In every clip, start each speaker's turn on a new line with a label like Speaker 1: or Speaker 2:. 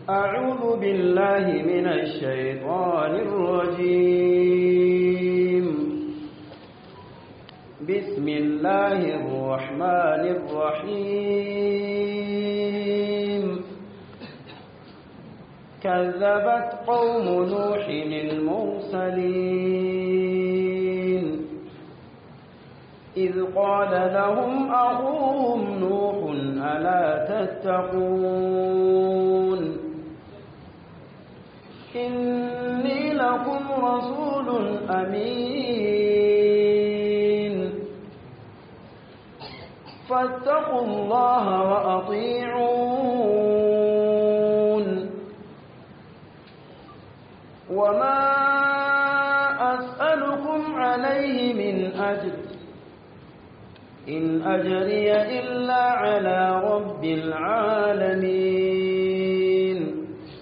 Speaker 1: أعوذ بالله من الشيطان الرجيم بسم الله الرحمن الرحيم كذبت قوم نوح المرسلين إذ قال لهم أخوهم نوح ألا تتقون إني لكم رسول أمين فاتقوا الله وأطيعون وما أسألكم عليه من أجر إن أجري إلا على رب العالمين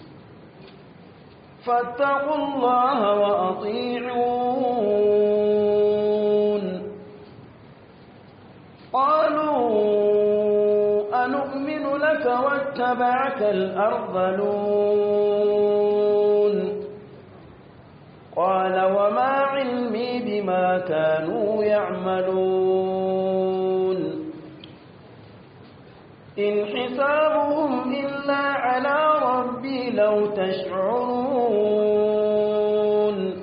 Speaker 1: فاتقوا الله وأطيعون قالوا أنؤمن لك واتبعك الأرذلون قال وما علمي بما كانوا يعملون إن حسابهم إلا على ربي لو تشعرون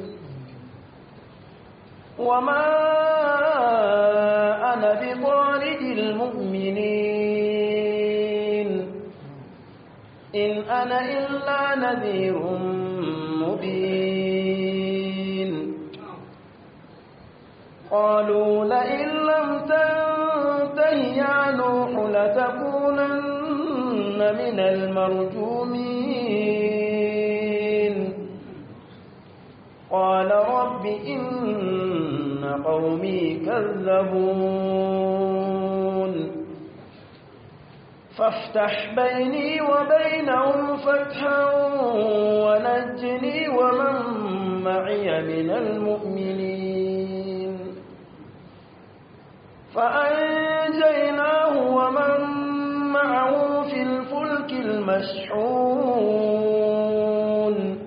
Speaker 1: وما أنا بطارد المؤمنين إن أنا إلا نذير مبين قالوا لئن لم تنته يا نوح لتكونن من المرجومين قال رب إن قومي كذبون فافتح بيني وبينهم فتحا ونجني ومن معي من المؤمنين فأنجيناه ومن معه في الفلك المشحون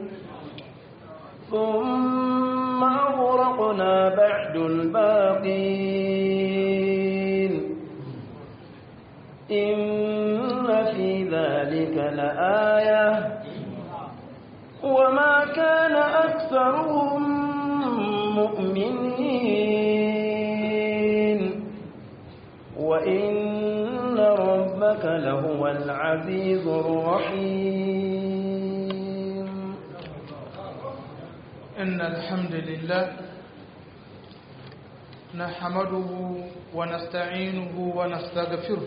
Speaker 1: ثم أغرقنا بعد الباقين إن في ذلك لآية وما كان أكثرهم مؤمنين وإن ربك لهو العزيز الرحيم
Speaker 2: إن الحمد لله نحمده ونستعينه ونستغفره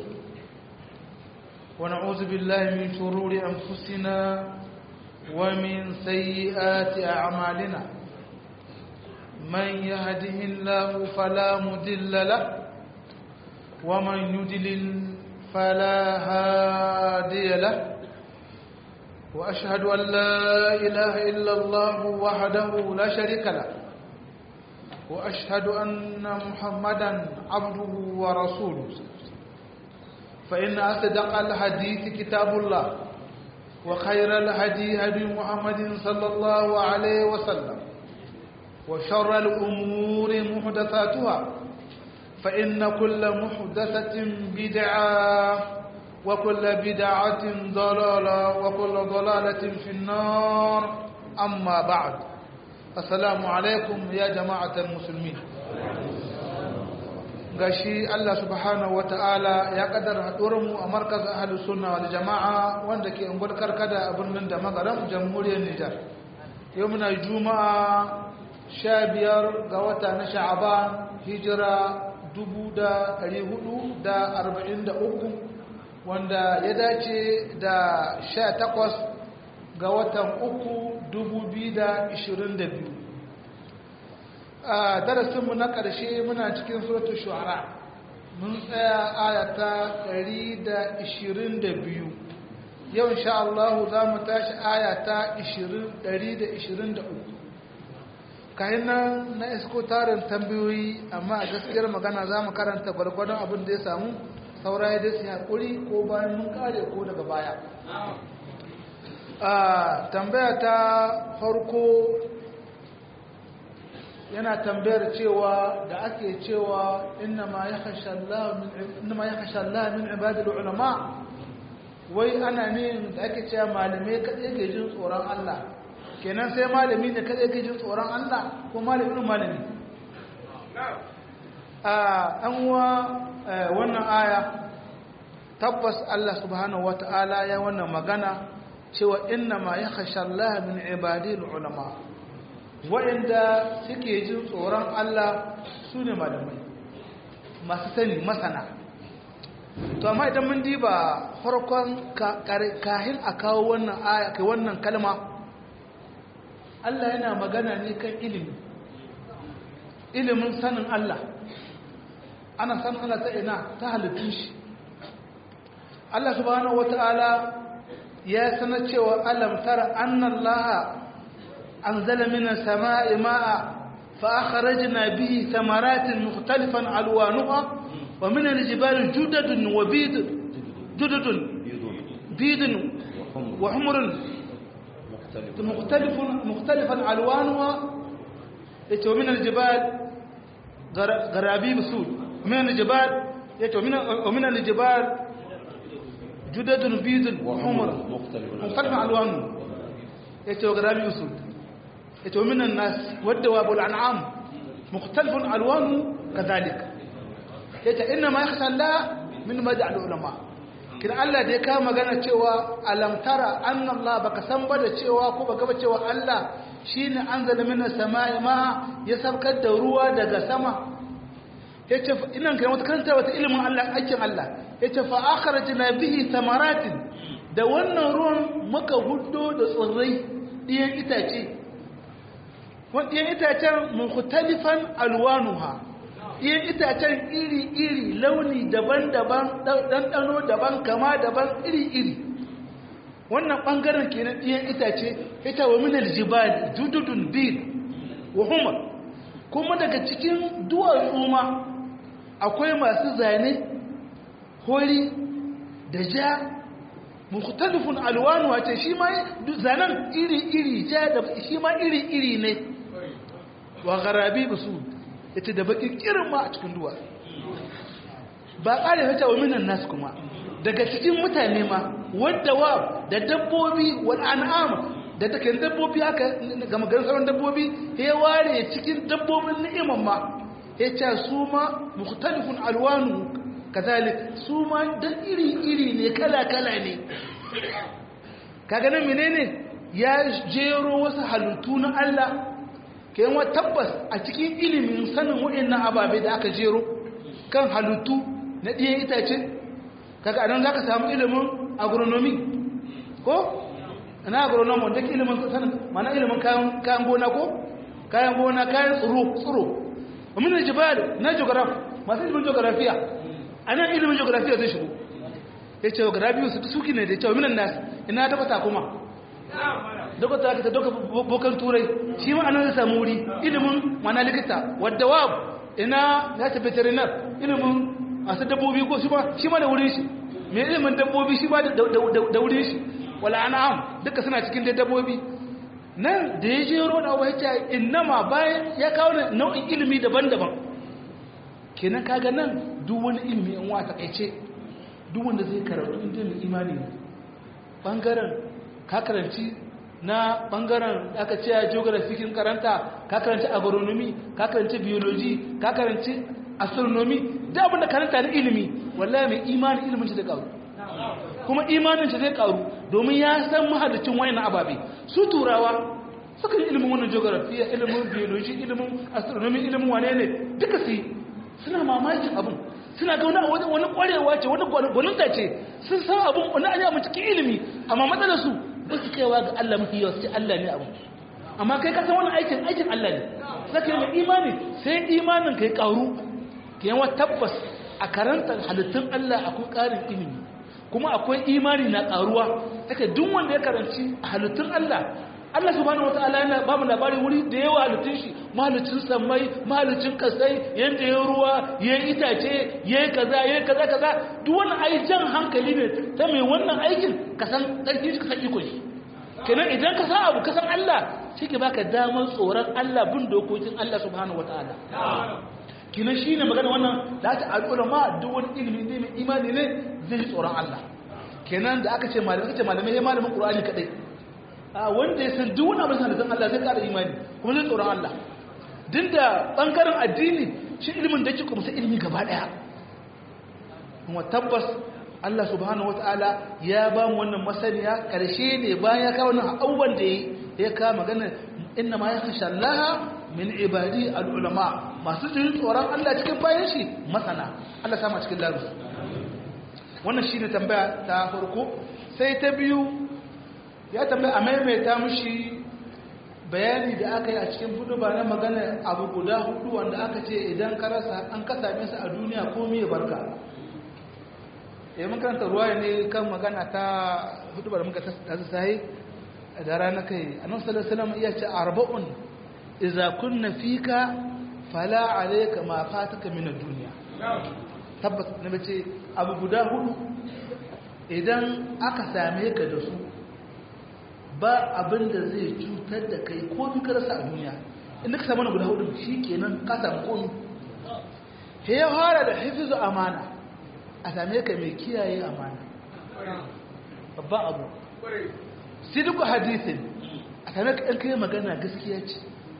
Speaker 2: ونعوذ بالله من شرور أنفسنا ومن سيئات أعمالنا من يهده الله فلا مضل له ومن يضلل فلا هادي له وأشهد أن لا إله إلا الله وحده لا شريك له وأشهد أن محمدا عبده ورسوله فإن أصدق الحديث كتاب الله وخير الهدي هدي محمد صلى الله عليه وسلم وشر الأمور محدثاتها فإن كل محدثة بدعة وكل بدعة ضلالة وكل ضلالة في النار أما بعد السلام عليكم يا جماعة المسلمين gashi Allah subhanahu wata'ala ya kaddara mu a markaz ahlus sunna wal jama'a wanda ke ungul karkada a birnin da magaram jamhuriyar Nijar yau muna juma'a 15 ga wata na sha'aban hijira 1443 wanda ya dace da 18 ga watan uku 2022 a darasinmu na ƙarshe muna cikin suratu shu'ara mun tsaya ayata 122 yau insha Allah za mu tashi ayata 123 kayan nan na isko tarin tambayoyi amma a gaskiyar magana za mu karanta gwargwadon abin da ya samu saura ya dai haƙuri ko bayan mun kare ko daga baya a tambaya ta farko yana tambayar cewa da ake cewa innama ya kashe Allah min ibadul ulama wai ana ne da ake cewa malamai kaɗai ke jin tsoron Allah kenan sai malami ne kaɗai ke jin tsoron Allah ko malamin malami a ɗanwa wannan aya tabbas Allah subhanahu wata'ala ya wannan magana cewa innama ya kashe Allah min ibadul ulama waɗanda suke jin tsoron Allah su ne malamai masu sani masana to amma idan mun diba farkon kahin a kawo wannan aya kai wannan kalma Allah yana magana ne kan ilimi ilimin sanin Allah ana sanin Allah ta ina ta halittun shi Allah subhanahu wata'ala ya sanar cewa alam tara annallaha أنزل من السماء ماء فأخرجنا به ثمرات مختلفا ألوانها ومن الجبال جدد وبيد جدد بيد وحمر مختلف مختلفا ألوانها ومن الجبال غرابيب سود ومن الجبال ومن الجبال جدد بيد وحمر مختلفا ألوانها وغرابيب سود yace minan nas wadda wabul an'am mukhtalifun alwanu kadhalik yace inna ma yakhsha Allah min maj'al ulama kin Allah da ya kawo magana cewa alam tara anna Allah baka san ba da cewa ko baka ba cewa Allah shine anzala minas sama'i ma ya sabkar da ruwa daga sama yace inan kai wata karanta wata ilimin Allah aikin Allah yace fa akhrajna bihi thamaratin da wannan ruwan muka huddo da tsirrai ɗiyan itace ɗiyan itacen mukhtalifan alwanuha ɗiyan itacen iri-iri launi daban-daban ɗanɗano daban kama daban iri-iri wannan ɓangaren kenan ɗiyan itace ita wa minal jibal jududun bil wa humar kuma daga cikin duwatsu ma akwai masu zane hori da ja mukhtalifun alwanuha ce shi ma zanen iri-iri ja da shi ma iri-iri ne wa garabi su ita da bakin kirin ma a cikin duwa ba ƙare hata wa minan nasu kuma daga cikin mutane ma wadda wa da dabbobi wal an'am da take dabbobi haka ga maganar sauran dabbobi ya ware cikin dabbobin ni'iman ma ya ce su ma mukhtalifun alwanu kazalik su ma da iri iri ne kala kala ne kaga nan menene ya jero wasu halittu na Allah kayan wa tabbas a cikin ilimin sanin waɗannan ababe da aka jero kan halittu na ɗiyan itace kaga anan za ka samu ilimin agronomy ko na agronomy wanda ke ilimin sanin mana ilimin kayan gona ko kayan gona kayan tsoro tsoro amin da jibal na geograph masu ilimin geografiya a nan ilimin geografiya zai shigo ya ce geografiya su suki ne da cewa minan nasu ina tabbata kuma daga ta ta doka bokan turai shi ma anan zai samu wuri ilimin mana likita wadda wa ina ya ta veterinar ilimin masu dabbobi ko shi ma shi ma da wurin shi me ilimin dabbobi shi ma da wurin shi wala an'am duka suna cikin dai dabbobi nan da ya jero da abu ya innama bayan ya kawo nau'in ilimi daban-daban kenan kaga nan duk wani ilimi in wa takaice duk wanda zai karatu inda mai imani ne bangaren ka karanci na bangaren aka ce geography kin karanta ka karanci agronomy ka karanci biology ka karanci astronomy da abin da karanta na ilimi wallahi mai imani ilimin shi da karu kuma imanin shi zai karu domin ya san mahalicin wayannan ababe su turawa suka yi ilimin wannan geography ilimin biology ilimin astronomy ilimin wane ne duka su suna mamakin abin suna ga wani wani kwarewa ce wani gwaninta ce sun san abin wani an yi cikin ilimi amma matsalar su ba su kaiwa ga Allah mafi yawa sai Allah ne abin amma kai ka san wani aikin aikin Allah ne saka yi mai imani sai imanin kai karu ke yawa tabbas a karantar halittun Allah akwai ƙarin ilimi kuma akwai imani na karuwa take duk wanda ya karanci halittun Allah Allah subhanahu wataala yana ba mu labari wuri da yawa halittun shi mahalicin sammai mahalicin kasai yanda ya ruwa ya itace ya kaza ya kaza kaza duk wannan ai jan hankali ne ta mai wannan aikin ka san karfi shi ka san iko shi kenan idan ka san abu ka san Allah shi ke baka damar tsoron Allah bin dokokin Allah subhanahu wataala kenan shine magana wannan da ta al'ulama duk wani ilimi ne mai imani ne zai ji tsoron Allah kenan da aka ce malamai aka ce malamai ya malamin Qur'ani kadai a wanda ya san duk wani abin da san Allah zai kara imani kuma zai tsoron Allah din da bangaren addini shi ilimin da yake kuma sai ilimi gaba daya kuma tabbas Allah subhanahu wataala ya ba mu wannan masaniya karshe ne bayan ya kawo wannan abubuwan da ya kawo magana inna ma yakhsha Allah min ibadi al-ulama masu jin tsoron Allah cikin bayan shi masana Allah sama cikin larusu wannan shine tambaya ta farko sai ta biyu ya tambaya a maimaita mushi bayani da aka yi a cikin hudu ba na magana abu guda hudu wanda aka ce idan ka rasa an ka same su a duniya ko miye barka ya mun karanta ruwa ne kan magana ta hudu ba da muka tasu sahi da rana kai annabi sallallahu alaihi wasallam iya ce arba'un idza kunna fika fala alayka ma fataka min ad-dunya tabbas na bace abu guda hudu idan aka same ka da su ba abin da zai cutar da kai ko ka rasa a duniya inda ka samu na guda hudu shi kenan ka samu komi he ya fara da hifizu amana a same ka mai kiyaye amana babban abu sai duk hadisin a same ka ɗan kai magana gaskiya ce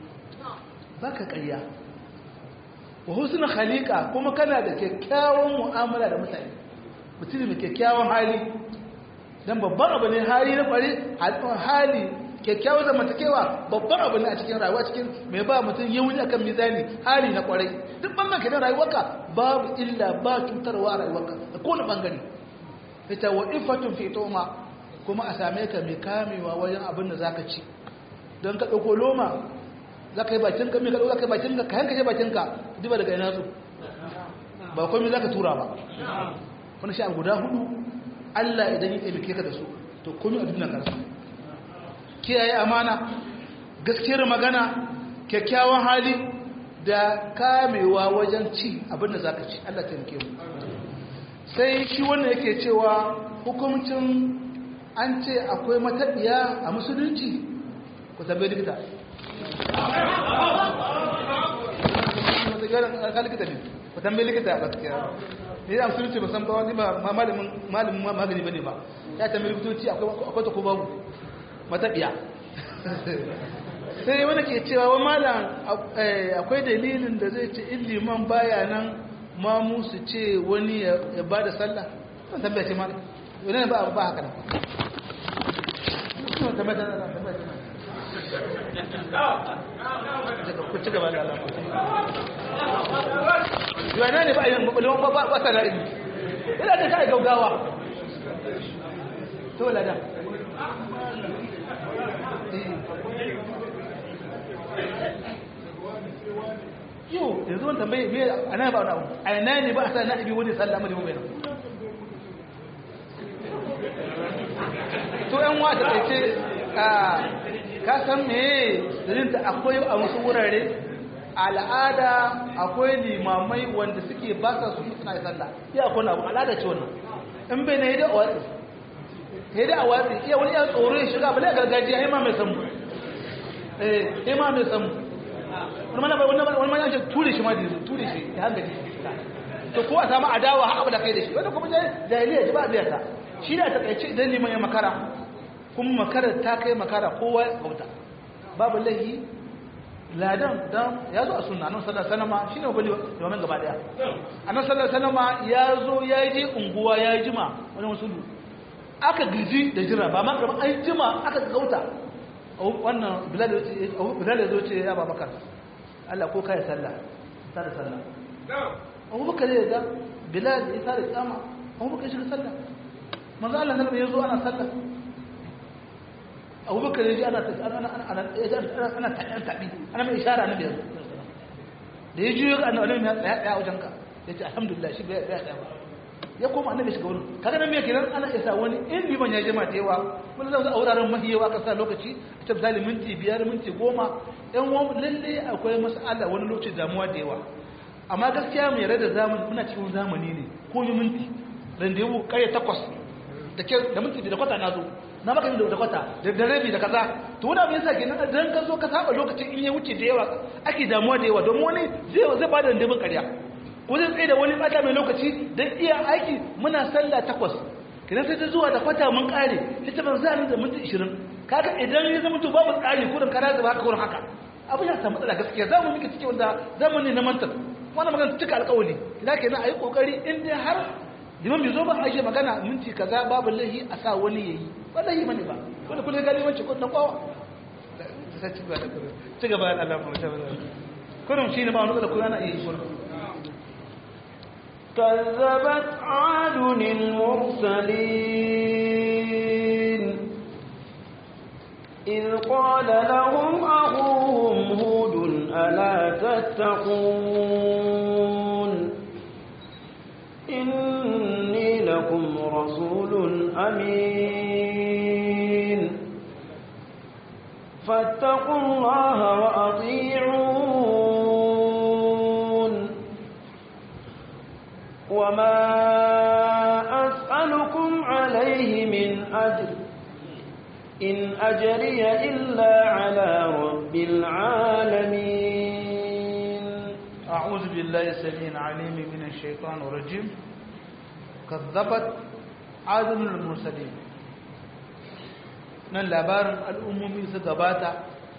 Speaker 2: ba ka ƙarya wa husnul khaliqa kuma kana da kyakkyawan mu'amala da mutane mutum mai kyakkyawan hali dan babban abu ne hali na kware hali kyakkyawan zamantakewa babban abu ne a cikin rayuwa cikin mai ba mutum yauni akan mizani hali na kwarai duk bangan kenan rayuwarka babu illa ba cutarwa a rayuwarka a kowane bangare ita wa ifatun fi toma kuma a same ka mai kamewa wajen abin da zaka ci don ka ɗauko loma za ka yi bakin ka mai ka ɗauka ka yi bakin ka ka yanka je bakin ka duba daga ina su ba komai za ka tura ba wani shi a guda hudu Allah idan ya taimake ka da su to komai a duniya karsu kiyaye amana gaskiyar magana kyakkyawan hali da kamewa wajen ci abin da za ka ci Allah taimake mu sai shi wannan yake cewa hukumcin an ce akwai mataɗiya a musulunci ku tambayi likita ka likita ne ku tambayi likita a gaskiya ne da musulunci ba san ba wani ba malamin malamin magani bane ba ya tambayi likitoci akwai ta ko babu mataɗiya sai wani ke cewa wa malam akwai dalilin da zai ce in liman baya nan ma musu ce wani ya ba da sallah kan tambaya ce malam wani ba ba haka nan ku ci gaba da Allah yana ne ba a yi mabalon ba ba ta ra'ayi ina da kai gaugawa to lada yau yanzu wani tambaye me a nan ba wani abu a yana ne ba a sa na ibi wani sallah mu da mu bai to yan wata kai ce ka san me dalilin da akwai a wasu wurare al'ada akwai limamai wanda suke ba sa su suna yi sallah iya akwai abu al'ada ce wannan in bai na yi da watsi yi da a watsi iya wani yan tsoro ya shiga bale gargajiya ya ma mai samu eh ya ma mai samu wani mana bai wani mana ce ture shi ma da yanzu ture shi ya hankali to ko a samu adawa har abu da kai da shi wanda kuma jahiliya ji ba a biyarta shi da ta kaice idan liman ya makara kuma makara ta kai makara kowa ya kauta babu lahi ladan dan ya zo a sunna nan sallallahu alaihi wasallam shine bali domin gaba daya annabi sallallahu alaihi wasallam ya zo ya je unguwa ya jima wani musulu aka giji da jira ba ma kamar an jima aka kauta wannan bilal bilal ya zo ce ya babakar Allah ko kai sallah ta da sallah Abu Bakar ya ga Bilal ya tare kama Abu Bakar shi sallah manzo Allah nan ya zo ana sallah Abu Bakar ya ji ana ana ana ana ana tabi ana mai ishara na biyar da ya juyo ga annabi ya tsaya tsaya wajen ka yace alhamdulillah shi bai tsaya ba ya koma annabi shiga wurin kaga nan me kenan ana isa wani in liman ya jima da yawa wani zan a wuraren mahi yawa ka sa lokaci ta misali minti biyar minti goma yan wani lalle akwai mas'ala wani lokaci damuwa da yawa amma gaskiya mai rada zamani muna cikin zamani ne ko yi minti ran da yau kare takwas da ke da minti da kwata na zo na baka da da kwata da da rabi da kaza to wani abin yasa kenan dan ka zo ka saba lokacin in ya wuce da yawa ake damuwa da yawa domin wani zai zai bada dandabin ƙarya ko zai tsaye da wani bata mai lokaci dan iya aiki muna sallah takwas kidan sai ta zuwa da kwata mun kare ita ban za ni da minti 20 kaga idan ya zama to babu tsari kurin kana da haka kurin haka abin ya samu matsala gaskiya za mu miki cike wanda zamani na mantar wannan magana cika alƙawari idan kenan ayi kokari in dai har liman bai zo ba aishe magana minti kaza babu lahi a sa wani yayi ba lahi bane ba wanda kullum gani wacce kun na kwawa sai ci gaba da kullum ci gaba da Allah mu tabbata kullum shine ba wani da kullum ana yi kullum
Speaker 1: كذبت عاد المرسلين إذ قال لهم أخوهم هود ألا تتقون إني لكم رسول أمين فاتقوا الله وأطيعون وما أسألكم عليه من أجر إن أجري إلا على رب العالمين
Speaker 2: أعوذ بالله السميع العليم من الشيطان الرجيم كذبت عاد المرسلين nan labarin al'ummomi su gabata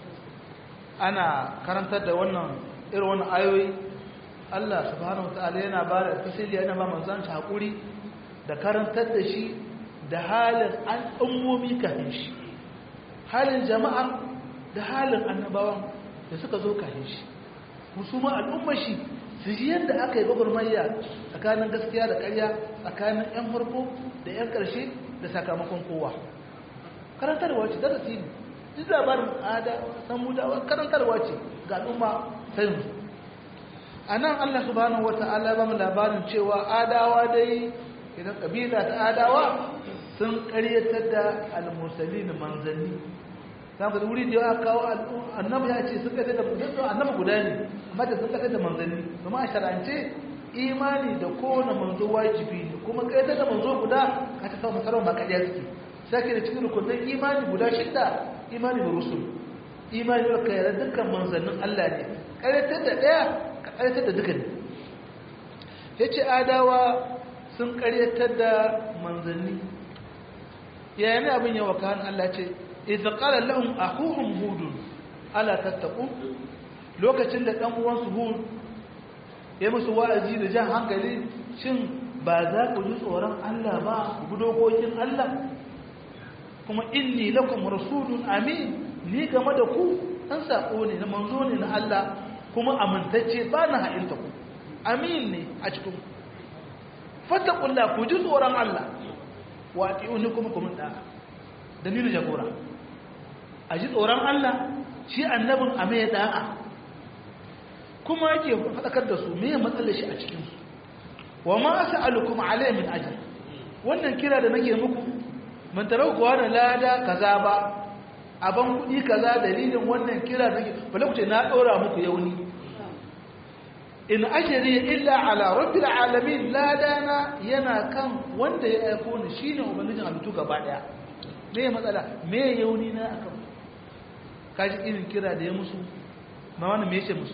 Speaker 2: ana karantar da wannan irin wannan ayoyi Allah subhanahu ta'ala yana ba da tasiri yana ba manzan shi haƙuri da karantar da shi da halin al'ummomi kafin shi halin jama'ar da halin annabawan da suka zo kafin shi musamman al'ummar shi su ji yadda aka yi gwagwarmayya tsakanin gaskiya da ƙarya tsakanin 'yan farko da 'yan ƙarshe da sakamakon kowa karantarwa ce darasi ne duk labarin ada samudawa karantarwa ce ga al'umma ta yanzu a nan allah subhanahu wa ta'ala ba mu labarin cewa adawa dai idan kabila ta adawa sun karyatar da al-mursali manzanni za ka wuri da ya kawo annabi ya ce sun kasar da annabi guda ne amma da sun kasar da manzanni kuma a sharance imani da kowane manzo wajibi ne kuma kayyata da manzo guda ka ta kawo masarar ba kariya suke sai da cikin rukunin imani guda shidda imani da rusul imani da kayyar dukkan manzannin Allah ne karyatar da ɗaya ka karyatar da duka ne ya ce adawa sun karyatar da manzanni yayin abin yawa kan Allah ce idza qala lahum akhuhum hud ala tattaqu lokacin da dan uwansu hud ya musu wa'azi da jan hankali shin ba za ku ji tsoron Allah ba ku dokokin Allah kuma inni lakum rasulun amin ni game da ku an sako ne na manzo ne na Allah kuma amintacce ba na ha'inta ku amin ne a cikin fattakullah ku ji tsoron Allah wa ati'uni kuma kuma da dalilin jagora a ji tsoron Allah shi annabin a mai da'a kuma yake faɗakar da su me matsalar shi a cikinsu wa ma as'alukum alayhi min ajr wannan kira da nake muku mun tarau kuwa da lada kaza ba aban kudi kaza dalilin wannan kira da nake bala ku ce na dora muku yauni in ajri illa ala rabbil alamin ladana yana kan wanda ya aiko ni shine ubangijin halittu gaba daya me matsala me yauni na akan kaji irin kira da ya musu ma wannan me yace musu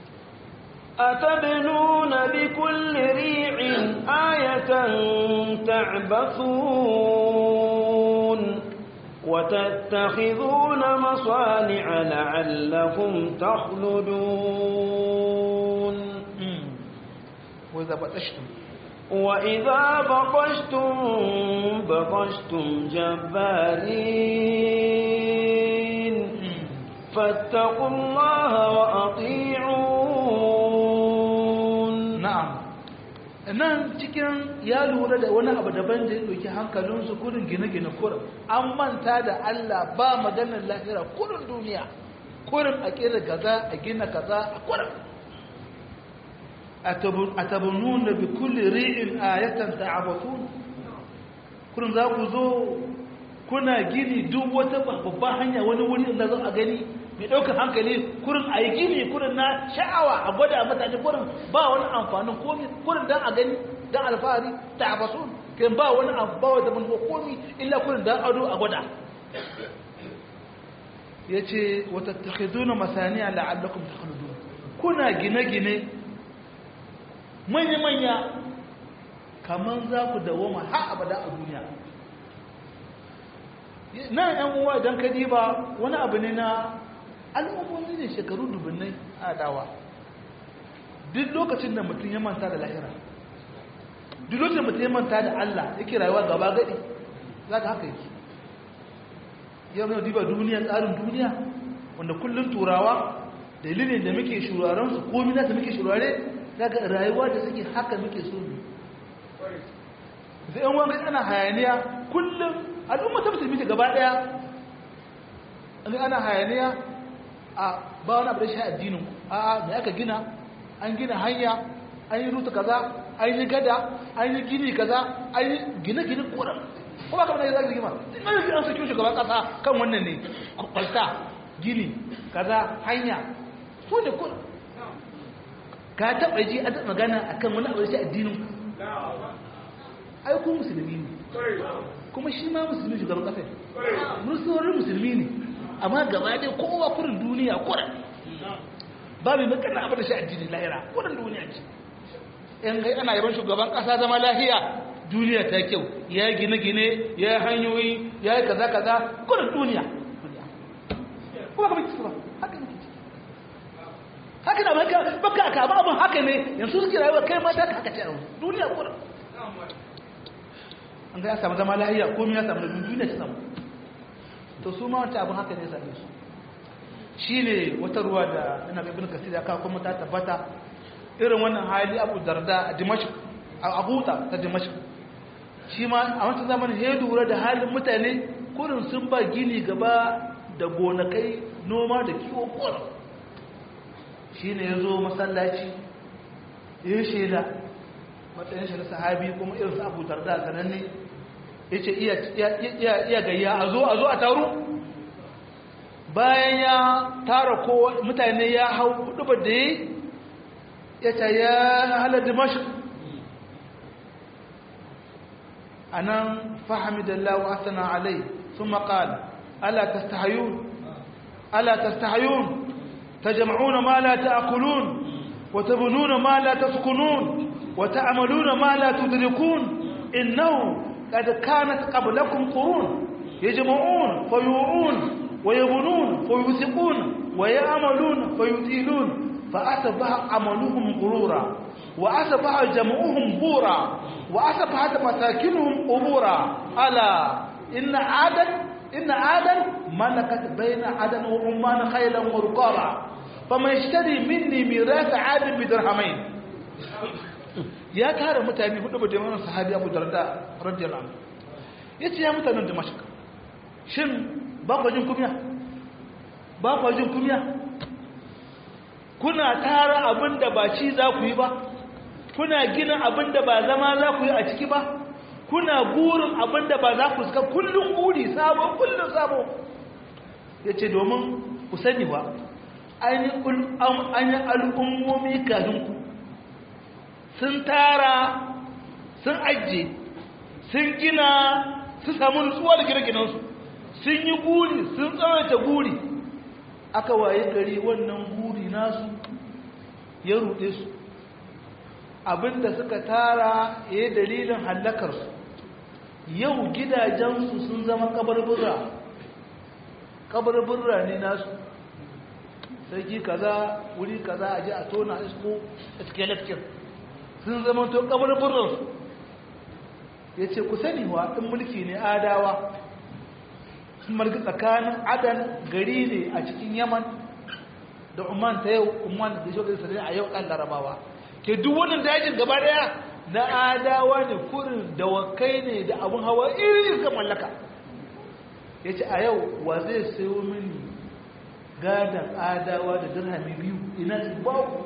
Speaker 1: أتبنون بكل ريع آية تعبثون وتتخذون مصانع لعلكم تخلدون
Speaker 2: وإذا بطشتم
Speaker 1: وإذا بطشتم بطشتم جبارين فاتقوا الله وأطيعون
Speaker 2: na'am nan cikin ya lura da wani abu daban da ya ɗauki hankalinsu kurin gine-gine kurin an manta da Allah ba maganar lahira kurin duniya kurin a kera kaza a gina kaza a kurin a tabunun da bi kulli ri'in ayatan ta'abatun kurin za ku zo kuna gini duk wata babban hanya wani wuri da za a gani mai ɗaukar hankali kurin a yi gini kurin na sha'awa a gwada mutane kurin ba wani amfanin komi kurin don a gani don alfahari ta abasun kai ba wani abu ba wata manufa komi illa kurin dan ado a gwada ya ce wata takhiduna masaniya la'allakum takhludun kuna gine-gine manya-manya kamar za ku dawoma har abada a duniya nan yan uwa idan ka diba wani abu ne na al'ummomi ne shekaru dubunnai a dawa duk lokacin da mutum ya manta da lahira duk lokacin da mutum ya manta da Allah yake rayuwa gaba gadi za ka haka yake yau mai diba duniya tsarin duniya wanda kullum turawa dalilin da muke shuraren su komi na da muke shurare daga rayuwa da suke haka muke so ne sai yan wani ana hayaniya kullum al'umma ta musulmi ta gaba daya an ana hayaniya a ba wani abu da shi addinin a a me aka gina an gina hanya an yi ruta kaza an yi gada an yi gini kaza an yi gine-gine koran ko ba kamar da zai rigima sun yi an saki shugaban kasa kan wannan ne kwalta gini kaza hanya ko da kun ka taɓa ji a taɓa magana a kan wani abu da shi addinin ai ku musulmi ne kuma shi ma musulmi shugaban kasa ne musulmi musulmi ne amma gaba dai kowa kurin duniya kurin ba mai makana abu da shi addinin lahira kurin duniya ce in kai ana yaban shugaban kasa zama lahiya duniya ta kyau ya yi gine-gine ya yi hanyoyi ya yi kaza-kaza kurin duniya kuma ka baki ba haka ne haka na baka baka aka ba abin haka ne yanzu suke rayuwa kai mata ka haka ce duniya kurin an ga ya samu zama lahiya komai ya samu da duniya ta samu to su ma wata abin haka ne same su shi ne wata ruwa da ina ga ibn kasir ya kawo kuma ta tabbata irin wannan hali abu darda a dimashq a abuta ta dimashq shi ma a wancan zamanin ya lura da halin mutane kurin sun ba gini gaba da gonakai noma da kiwo kurin shi ne ya zo masallaci ya yi shaida matsayin shi na sahabi kuma irin su abu darda sananne ya ce iya gayya a zo a zo a taru bayan ya tara kowa mutane ya hau hudu da yi ya ce ya halar dimashik a nan fahimidallahu asana alai sun maƙala ala tastahayun ala tastahayun ta jama'una ma la ta'akulun wa tabununa ma la taskunun wa ta'amaluna ma la tudrikun innahu قد كانت قبلكم قرون يجمعون فيوعون ويبنون فيوثقون ويعملون فيطيلون فأصبح عملهم غرورا وأصبح جمعهم بورا وأصبحت مساكنهم قبورا ألا إن عادا إن عادا ملكت بين عدن وعمان خيلا ورقابا فمن يشتري مني ميراث عاد بدرهمين ya tara mutane hudu ba da yawan sahabi abu darda radiyallahu anhu yace ya mutanen damashq shin ba ku jin kumiya ba ku jin kumiya kuna tara abinda ba ci za ku yi ba kuna gina abinda ba zama za ku yi a ciki ba kuna gurin abinda ba za ku suka kullum guri sabo kullum sabo yace domin ku sani ba ainihin al'ummomi kafin ku sun tara sun ajiye sun gina su samu nutsuwa da gine-ginensu sun yi guri sun tsawaita guri aka waye gari wannan guri nasu ya ruɗe su abinda suka tara ya dalilin hallakarsu yau gidajensu sun zama kabarbura kabarbura ne nasu sarki kaza wuri kaza a ji a tona isko a cikin lakcin sun zama to kabarburansu ya ce ku sani wa ɗin mulki ne adawa sun margi tsakanin adan gari ne a cikin yaman da umman ta yau umman da shogar sarari a yau kan larabawa ke duk wannan dajin gaba daya na adawa ne kurin dawakai ne da abin hawa irin ga mallaka ya ce a yau wa zai sayo mini gadon adawa da dirhami biyu ina babu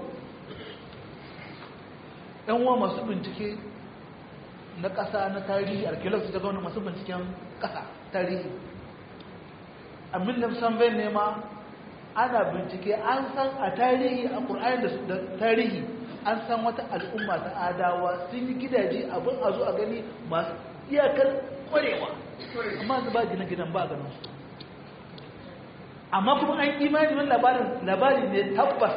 Speaker 2: yan uwa masu bincike na ƙasa na tarihi archaeology ta gwamna masu binciken ƙasa tarihi abin da san bai nema ana bincike an san a tarihi a ƙur'ani da tarihi an san wata al'umma ta adawa sun yi gidaje abin a zo a gani masu iyakar kwarewa amma ba gina gidan ba a ganin su amma kuma an imani wani labarin labari ne tabbas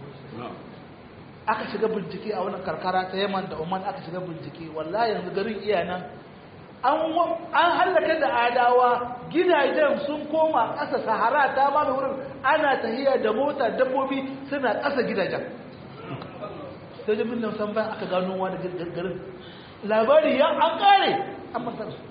Speaker 2: aka shiga bincike a wannan karkara ta yaman da oman aka shiga bincike wallahi yanzu garin iya nan an hallaka da adawa gidajen sun koma ƙasa sahara ta ba da wurin ana tahiya da mota dabbobi suna ƙasa gidajen sai da min san bayan aka gano wani garin labari ya an ƙare an masar su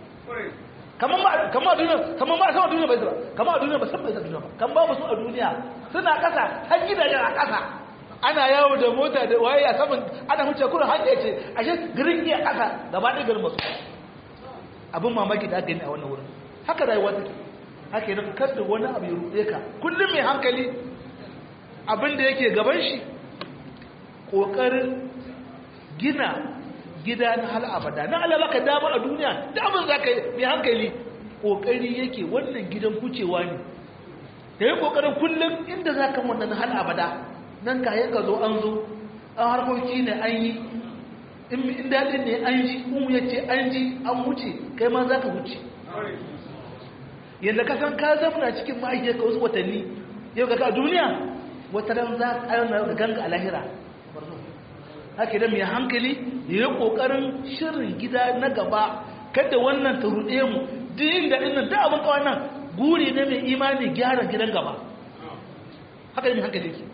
Speaker 2: kamar a duniya kamar ba a sama duniya bai zira kamar a duniya ba san bai zira duniya ba kan ba su a duniya suna ƙasa har gidajen a ƙasa ana yawo da mota da waye a saman ana huce kurin hanyar ce ashe garin iya ƙasa gaba ɗaya garin masu abin mamaki da aka yi a wannan wurin haka rayuwa take haka yana kada wani abu ya ruɗe ka kullum mai hankali abin da yake gaban shi ƙoƙarin gina gida na hal abada na Allah baka dama a duniya da abin za ka yi mai hankali ƙoƙari yake wannan gidan kucewa ne da yi ƙoƙarin kullum inda za ka wannan hal abada nan ka yanka zo an zo an harkoki ne an yi in daɗin ne an ji in ya ce an ji an wuce kai ma za ka wuce yadda ka san ka zamana cikin ma'aikiyar ka wasu watanni yau ga a duniya wata ran za ka ayyana ga ganga a lahira haka da mai hankali ya yi ƙoƙarin shirin gida na gaba kada wannan ta ruɗe mu duk inda ɗin da abin kawai nan guri ne mai imani gyara gidan gaba haka da mai hankali ke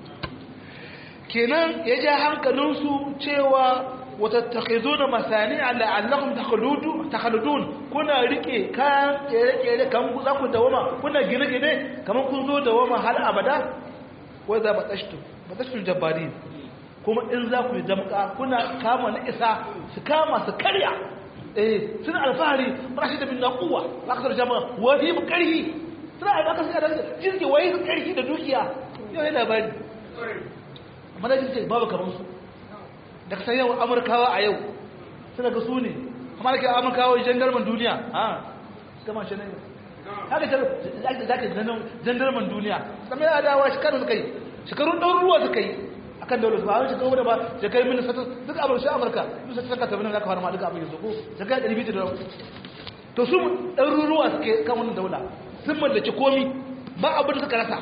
Speaker 2: kenan ya ja hankalinsu cewa watattakhizuna masani'a la'allakum takhludun takhludun kuna rike kan kere-kere kan za ku dawama kuna gine-gine kamar kun zo dawama har abada wai za batashtu batashtu jabbari kuma in za ku yi damka kuna kama na isa su kama su karya eh suna alfahari rashi da bin naquwa akasar jama'a wani mu karhi suna alfahari da jirgi wai su karhi da dukiya yau yana bari amma da jirgi babu kamar su da kasan yau amurkawa a yau suna ga su ne amma da ke amurkawa jandarman duniya ha gama shi ne haka ta za ka jandarman duniya kamar ya dawa shekaru suka yi shekarun ɗan ruwa suka yi a kan daular su ba a wani shekaru da ba shekaru mini sata duk abin shi amurka duk sata saka tabi na ka fara ma duka abin yanzu ko shekaru ɗari biyu da to su ɗan ruwa suke kan wannan daula sun mallaki komi ba abin da suka rasa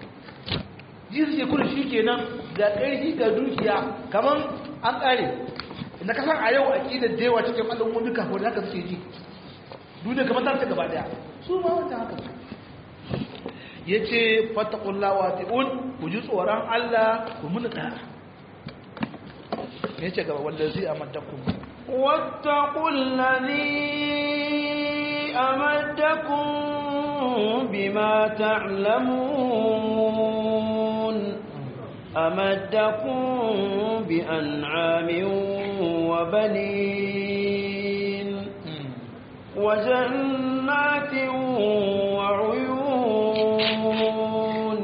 Speaker 2: ji suke kudin shi kenan ga ƙarfi ga dukiya kamar an ƙare na kasan a yau a ƙidar da yawa cikin al'ummomi kafin da haka suke ji duniya kamar ta gaba daya su ma wata haka ya ce fatakullawa ti'un ku ji tsoron Allah ku muni ɗaya ya ce gaba wanda zai amadakun
Speaker 1: واتقوا الذي أمدكم بما تعلمون أمدكم بأنعام وبنين وجنات وعيون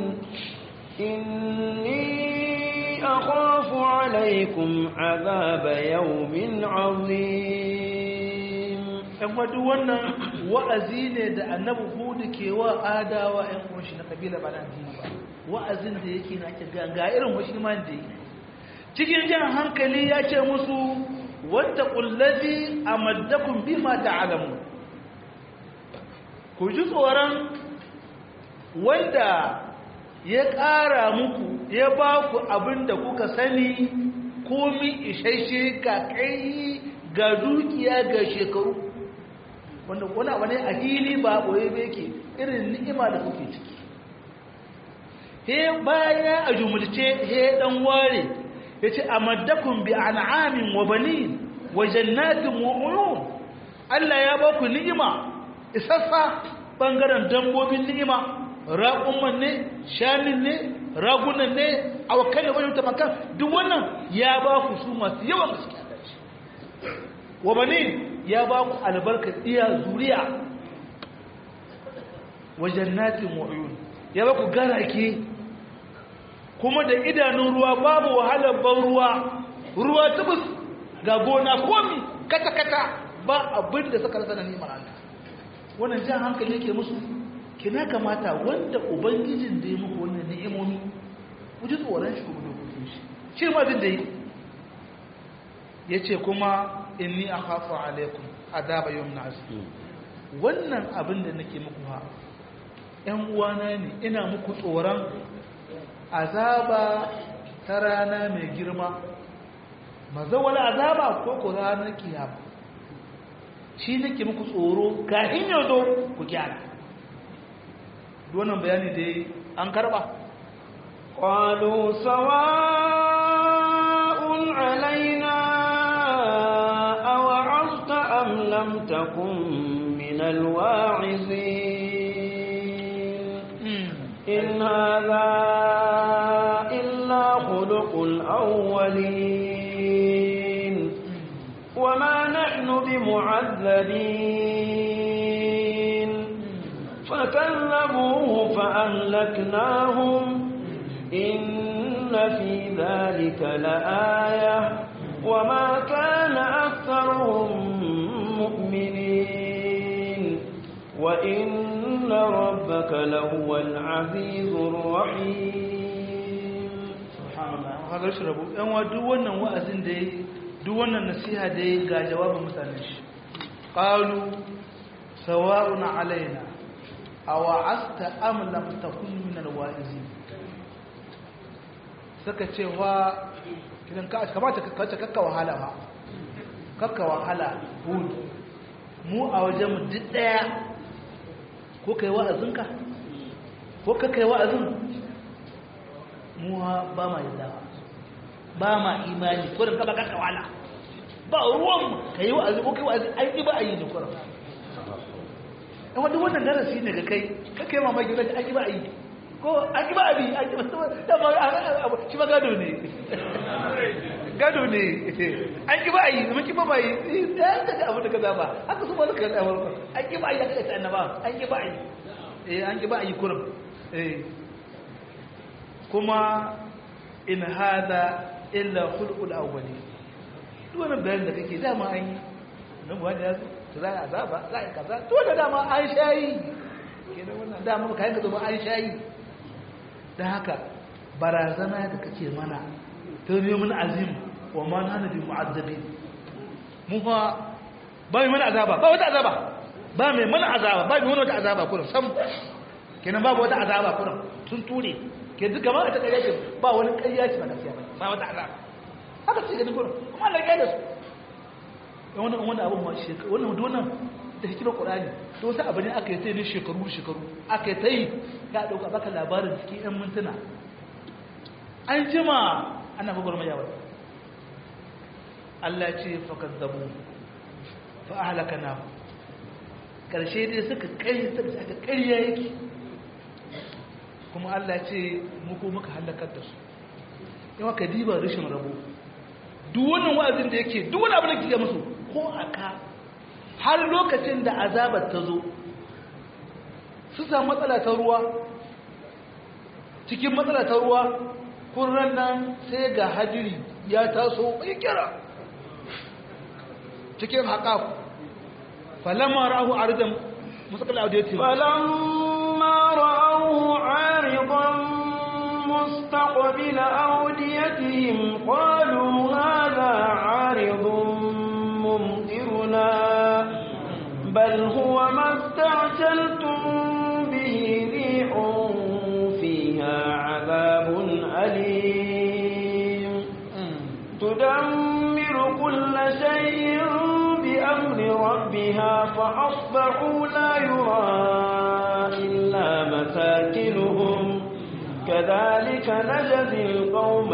Speaker 1: إني أخاف عليكم عذاب يوم عظيم
Speaker 2: ‘yan wadu wannan wa'azi ne da annabi hudu ke wa adawa ‘yan kunshi na kabila ba na dini ba wa'azin da yake na ke ga irin wasu iman da yi cikin jan hankali ya ce musu wata ƙullazi a maddakun bi ma ta'alamu ku ji tsoron wanda ya ƙara muku ya ba ku abin da kuka sani komi isasshe ga kai ga dukiya ga shekaru wanda wani abu ne a hili ba ɓoye da yake irin ni'ima da kuke ciki he bayan a jumulce he dan ware ya ce a maddakun bi an'amin wa banin wa jannatin wa uyun Allah ya ba ku ni'ima isassa bangaren dambobin ni'ima raƙumman ne shanin ne ragunan ne awakan da wajen tamakan duk wannan ya ba ku su masu yawan gaske a dace wa banin ya ba ku albarkar iya zuriya wa jannatin wa uyun ya ba ku garake kuma da idanun ruwa babu wahalar ban ruwa ruwa tubus ga gona komi kata-kata ba abin da suka rasa na neman Allah wannan jan hankali yake musu kina kamata wanda ubangijin da ya muku wannan ni'imomi ku ji tsoron shi kuma dokokin shi shi ma din da yi yace kuma inni akhafu alaikum adaba yawmin azim wannan abin da nake muku ha ƴan uwana ne ina muku tsoron azaba ta rana mai girma mazawal azaba ko ko ranar kiyama shi nake muku tsoro kafin ya zo ku gyara wannan bayani da an karba
Speaker 1: قالوا سواء علينا أوعظت أم لم تكن من الواعظين إن هذا إلا خلق الأولين وما نحن بمعذبين فكذبوه فأهلكناهم إن في ذلك لآية وما كان أكثرهم مؤمنين وإن ربك لهو العزيز الرحيم
Speaker 2: سبحان الله هذا shi rabu yan wa duk wannan wa'azin da yayi duk wannan nasiha da yayi ga jawabin mutanen shi qalu sawa'un alaina aw asta am lam takun min alwa'izin suka ce wa kidan ka kamata ka kace kakka wahala ba kakka wahala hud mu a wajen mu duk daya ko kai wa'azinka ko ka kai wa'azin mu ba ma yadda ba ma imani ko da kaba kakka wahala ba ruwan ka yi wa'azi ko kai wa'azi an yi ba a yi ne kuran yan wadda wannan darasi ne ga kai kakka yi mamaki da an yi ba a yi ko an yi ba a bi an yi ba da ba shi ba gado ne gado ne an yi ba a yi zama ki ba ba yi da ya daga abin da ka zaba haka su ba su kan ɗawar an yi ba a yi aka ta annaba an yi ba a yi eh an yi ba a yi kurum eh kuma in hada illa khulqul awwali duk wannan bayanin da kake dama an yi nan ba da to za a azaba za a kaza to da dama an shayi kenan wannan dama ka yanka zama an shayi dan haka barazana da kake mana to ne mun azim wa ma nana bi mu'azzabin mu fa ba mai mana azaba ba wata azaba ba mai mana azaba ba mai mana wata azaba kullum sam kenan babu wata azaba kullum sun ture ke duk gaba a ta ƙarya ce ba wani ƙarya ce ba gaskiya ba ba wata azaba haka ce ganin gurin kuma Allah ya da su dan wannan wannan abun ma shekaru wannan wannan da hikimar Qur'ani to wasu abu ne aka yi sai ne shekaru shekaru aka yi tai ya dauka baka labarin cikin ɗan mintuna an jima ana gogor mai yawa Allah ce fa kazzabu fa ahlakana karshe dai suka kai suka ƙarya yake kuma Allah ce muku muka halakar da su yawa ka diba rashin rabo duk wannan wa'azin da yake duk wani abin da kike musu ko aka har lokacin da azabar ta zo su samu matsala ta ruwa cikin matsala ta ruwa kurran nan sai ga hadiri ya taso bai kira cikin haƙafu falamma ra'ahu ardan mustaqil audiyati
Speaker 1: فلما رأوه عارضا مستقبل أوديتهم قالوا هذا عارض ممطرنا بل هو ما استعجلتم به ريح فيها عذاب أليم تدمر كل شيء بأمر ربها فأصبحوا لا يرى إلا مساكنهم كذلك نجزي القوم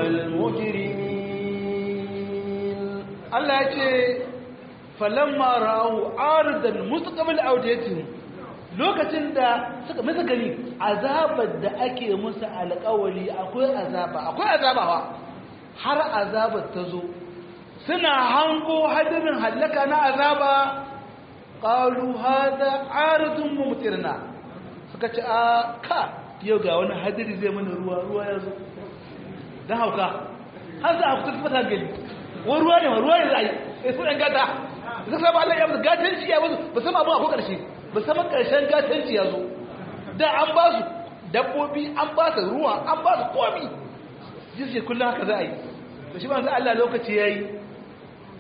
Speaker 1: المجرمين
Speaker 2: Allah ya ce falamma ra'u aridan mustaqbil awdiyatihim lokacin da suka masa gani azabar da ake musu alƙawari akwai azaba akwai azaba wa har azabar ta zo suna hango hadirin hallaka na azaba qalu hada aridun mumtirna suka ce a ka yau ga wani hadiri zai mana ruwa ruwa ya zo dan hauka har za a fita fata gani wani ruwa ne ruwa ne za a yi sai su ɗan gata suka saba Allah ya musu gatanci ya musu ba sama abin a ko ƙarshe ba sama ƙarshen gatanci ya zo da an ba su dabbobi an ba su ruwa an ba su komi jirgin kullum haka za a yi da shi ba Allah lokaci ya yi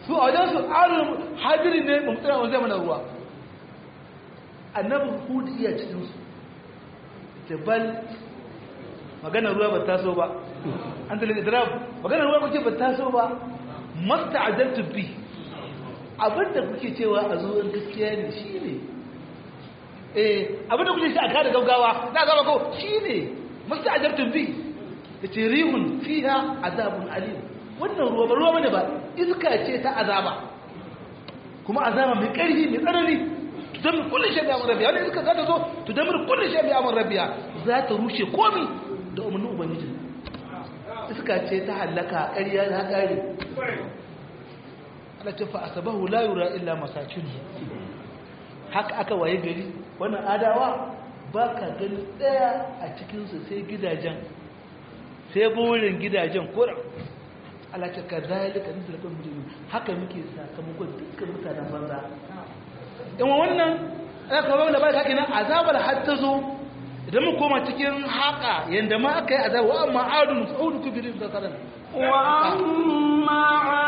Speaker 2: su a wajen su arin hadiri ne mumtsira wanzai mana ruwa annabi hudu iya cikinsu jabal maganar ruwa ba taso ba an talaka idrab maganar ruwa kuke ba taso ba masta ajaltu bi abinda kuke cewa a zuwan gaskiya ne shi ne eh abinda kuke shi a kada gaggawa na gaba ko shi ne masta ajaltu bi da ce rihun fiha azabun alim wannan ruwa ba ruwa bane ba iska ce ta azaba kuma azaba mai ƙarfi mai tsanani tudamir kullum shi mai amon rabiya wani iska za ta zo tudamir kullum shi mai amon rabiya za ta rushe komi da umarnin ubangiji iska ce ta hallaka ƙarya na ƙari ala ce fa asabahu la yura illa masakin haka aka waye gari wannan adawa ba ka gani ɗaya a cikinsu sai gidajen sai burin gidajen kura ala ce ka zalika nisalakon mutum haka muke sakamakon dukkan mutanen banza in wannan ya kawo da ba ka kenan azabar har ta zo idan mu koma cikin haka yanda ma aka yi azabar wa amma adun saudu kubirin da karan
Speaker 1: wa amma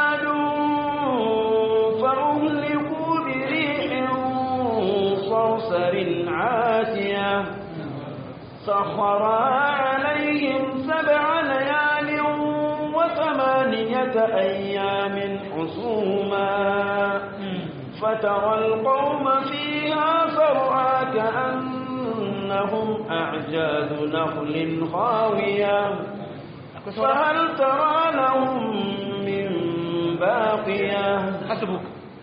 Speaker 1: adun fa uhliku bi rihin sarsarin atiya سخرها عليهم سبع ليال وثمانية أيام حسوما فترى القوم فيها فرعا كأنهم أعجاز نخل خاوية فهل ترى لهم من باقية
Speaker 2: حسبك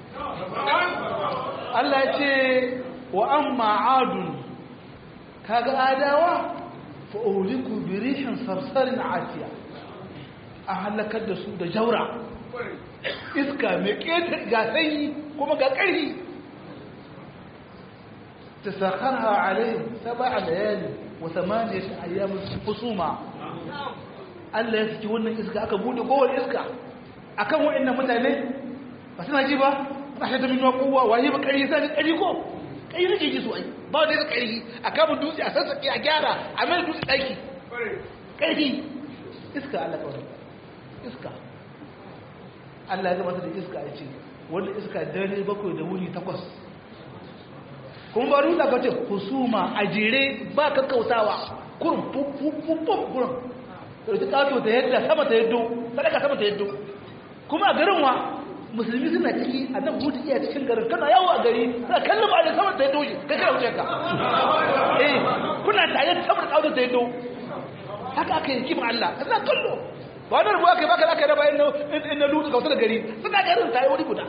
Speaker 2: Allah ya ce wa amma adun kaga adawa fa uliku bi rihin sarsarin atiya a halakar da su da jaura iska mai ƙetar ga sanyi kuma ga ƙarfi ta sakarha alayhim saba layali wa samaniyat ayyamin husuma Allah ya saki wannan iska aka bude kowane iska akan waɗannan mutane ba suna ji ba ba shi da minuwa kowa waye ba ƙarfi sai ƙarfi ko ƙarfi nake ji su ai ba wanda ya ƙarfi a kamun dutse a sassaƙe a gyara a mai dutse ɗaki ƙarfi iska Allah kawai iska Allah ya gabata da iska ya ce wanda iska dare bakwai da wuni takwas kuma ba ruta ka ce husuma a jere ba kakkautawa kurin fufufufuf kurin ɗauki ƙato ta yadda sama ta yaddo sadaka sama ta yaddo kuma a garin wa musulmi suna ciki a nan hudu iya cikin garin kana yawo a gari suna kallon ba da sama ta yaddo shi kai kana wuce ka eh kuna tare sama da ƙato ta yaddo haka aka yi kima Allah suna kallo ba wani rubuwa kai baka zaka raba in na lutsu kautar gari suna garin ta yi wuri guda